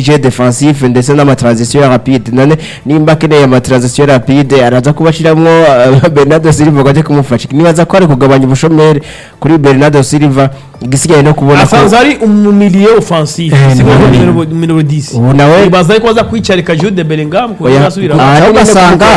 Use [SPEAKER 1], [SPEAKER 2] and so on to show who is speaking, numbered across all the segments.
[SPEAKER 1] jeu defensif ndetse n'ama transition rapide none nimba akeneye ama transition rapide araza kubashiramwo uh, Bernardo Silva ngo aje kumufasha nibaza ko ari kugabanya ubushomeri kuri Bernardo Silva igisigaye no kubona ko
[SPEAKER 2] asanzwe ari umumiliye offensif
[SPEAKER 3] Eh,
[SPEAKER 2] si
[SPEAKER 3] ni-
[SPEAKER 2] nko numero numero 10
[SPEAKER 1] ubu nawe
[SPEAKER 2] baza ko baza kwicarika Jude Bellingham ko
[SPEAKER 1] Oya.
[SPEAKER 2] yasubira
[SPEAKER 1] Ah,
[SPEAKER 4] aho ugasanga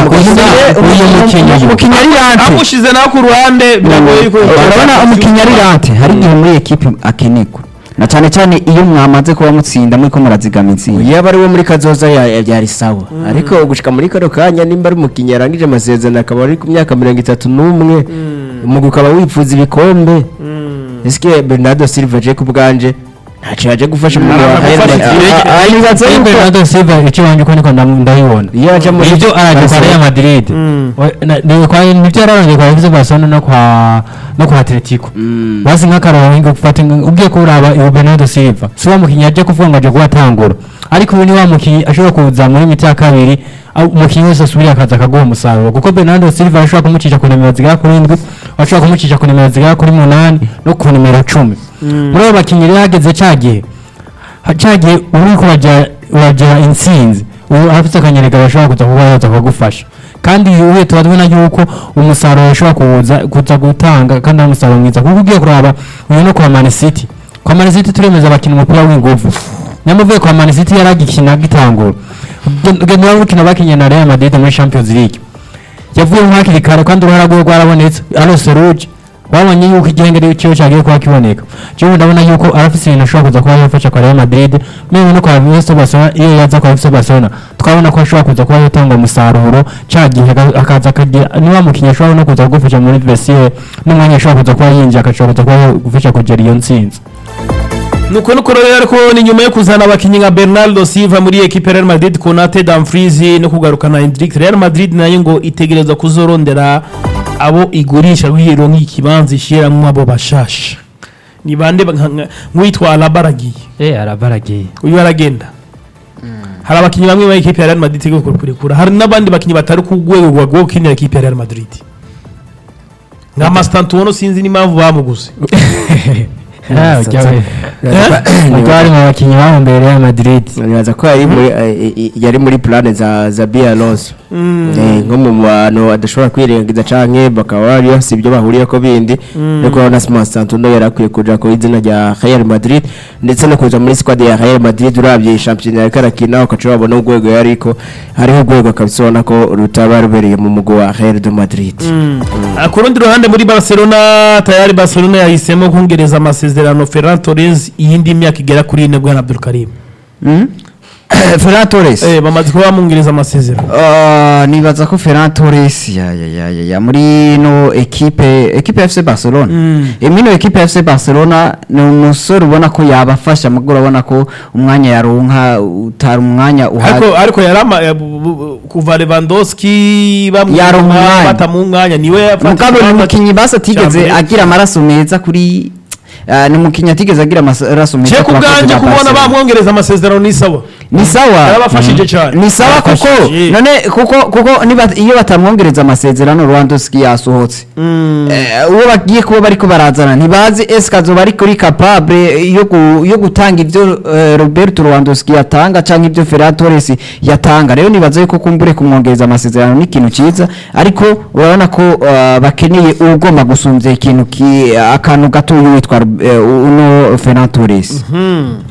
[SPEAKER 3] uyu mukinnyi-
[SPEAKER 4] umukinnyi ari rante
[SPEAKER 2] amushize nawe ku ruhande biragoye yuko
[SPEAKER 4] urabona umukinnyi ari rante hari igihe muri ekipe akenerwa na cyane cyane iyo mwamaze kuba mutsinda muri ko murazigama intsinzi
[SPEAKER 1] yaba ari wo muri kazoza ya- ya- byari sawa ariko gushika muri kano kanya nimba ari umukinnyi yarangije amasezerano akaba ari ku myaka mirongo itatu n'umwe umugwi ukaba wifuza ibikombe ese Bernardo Silva aje ku bwanje ntacyo yaje gufasha mu
[SPEAKER 2] Araza gufasha ikirenge.
[SPEAKER 1] nibaza
[SPEAKER 3] Iyo
[SPEAKER 1] yuko
[SPEAKER 3] Bernardo Silva icyo wanjye uko niko ndam- ndabibona
[SPEAKER 1] iyo aje muri
[SPEAKER 3] ibyo arajya kwa Real Madrid
[SPEAKER 2] Mm.
[SPEAKER 3] We- na- ni kwa nibyo yararongeye kwa FC Barcelona no kwa no kwa Atletico
[SPEAKER 1] Mm.
[SPEAKER 3] basi nk'akarongo gufata inga- ugiye kuraba iyo Bernardo Silva si wa mukinnyi aje kuvuga ngo aje kuhatangura ariko ubu ni wa mukinnyi ashobora kuza muri miti ya kabiri aho umukinnyi wese asubiriye akaza akaguha umusaruro kuko Bernardo Silva ashobora kumucisha ku nimero zigera kuri indwi ashobora kumucisha ku nimero zigera kuri munani no ku nimero cumi muri abo bakinnyi rero hageze cya gihe ha- cya gihe uri kurajya urajya intsinzi ubu afite akanyereka bashobora kuza kuba yaza kugufasha kandi ubuye tuba tubona yuko umusaruro ushobora kuza kuza gutanga kandi ari umusaruro mwiza kuko ugiye kuraba uyu no kwa Man City kwa Man City turemeza abakina umupira w'ingufu nyamuvuye kwa Man City yaragikina gitangura genda urukino bakinye na Real Madrid muri Champions League yavuye hakiri kare kandi uruhara rwe rwarabonetse arose ruje wabonye yuko igihengeri cyiwe cyagiye kuba kiboneka cyo ndabona yuko arafite ibintu ashobora kuza kuba yafasha kwa Real Madrid mewe no kwa FC Barcelona iyo yaza kwa FC Barcelona twabona ko ashobora kuza kuba yatanga umusaruro cya gihe aka- akaza akagira niba mukinnyi ashobora no kuza kugufasha muri vestiaire n'umwanya ashobora kuza kuba yinjiye agashobora kuza kuba yagufasha kugera iyo ntsinzi
[SPEAKER 2] nuko nuko rero ariko ni nyuma yo kuzana abakinnyi nka Bernardo Silva muri equipe ya Real Madrid Konate Dumfries no kugarukana Hendrick Real Madrid nayo ngo itegereza kuzorondera abo igurisha rwiro nk'ikibanza ishiramwo abo bashasha ni bande ba- nka- nka- nk'uwitwa Alabaragiye
[SPEAKER 3] eh arabaragiye
[SPEAKER 2] uyu aragenda hari abakinnyi bamwe ba equipe ya Real Madrid tegeko kurekura hari n'abandi bakinnyi batari ku rwego rwa rwo gukinira equipe ya Real Madrid nka Mastantuono sinzi n'impamvu bamuguze
[SPEAKER 3] bari mu bakinnyi bahombeye Real Madrid
[SPEAKER 1] nibaza ko yari muri eh, eh, yari muri plane za za Bi Alonso Eh, nko mu bantu adashobora kwirengagiza canke bakaba bari bafise ibyo bahuriyeko bindi ariko urabona Simon Santuno yari akwiye kuja ku izina rya Real Madrid ndetse no kuza muri squad ya Real Madrid uravye shampiyona yariko arakina ukaca wabona urwego yariko hariho urwego kabisa ubona ko rutaba rubereye mu mugwi wa Real de Madrid
[SPEAKER 2] Ah, ku rundi ruhande muri barcelona tayari barcelona yahisemo kongereza amasezerano ferran torres iyindi myaka igera kuri ine bwana abdul karim
[SPEAKER 4] Ferran Torres
[SPEAKER 2] eh, bamaze kuba bamwongereza amasezerano
[SPEAKER 4] Ah, nibaza ko Ferran Torres ya ya ya ya, ya muri no equipe equipe ya FC Barcelona
[SPEAKER 2] Mm.
[SPEAKER 4] mm. muri no equipe ya FC Barcelona ni umusore ubona ko yabafasha mugo urabona ko umwanya yaronka utari umwanya uhari
[SPEAKER 2] ariko ariko yarama ya- bu- bu- kuva lewandowski
[SPEAKER 4] Yaronka umwanya.
[SPEAKER 2] bata mu mwanya niwe yafata
[SPEAKER 4] mugabo ni
[SPEAKER 2] ikibanza
[SPEAKER 4] umukinnyi basi atigeze
[SPEAKER 2] mbere.
[SPEAKER 4] agira amaraso meza kuri ah, ni umukinnyi atigeze agira amaraso meza
[SPEAKER 2] je ku
[SPEAKER 4] ku bakozi
[SPEAKER 2] bwanjye
[SPEAKER 4] ba
[SPEAKER 2] kubona
[SPEAKER 4] Barcelona.
[SPEAKER 2] bamwongereza amasezerano ni sawa
[SPEAKER 4] ni sawa
[SPEAKER 2] yarabafashije cyane
[SPEAKER 4] ni sawa kuko
[SPEAKER 2] Yarabafashije.
[SPEAKER 4] none kuko kuko niba iyo batamwongereza amasezerano Lewandowski yasohotse
[SPEAKER 2] Mm.
[SPEAKER 4] Eh, uwo bagiye kuba bariko barazana ntibazi eske azoba ari kuri capable yo gu- yo gutanga ivyo eh, Roberto Lewandowski yatanga canke ivyo Ferran Torres yatanga rero nibaza yuko kumbure kumwongereza amasezerano ni ikintu ciza ariko urabona ko eh, bakeneye ugomba gusumvya ikintu ki akantu gato witwa eh, uno Ferran Torres
[SPEAKER 2] Hmm.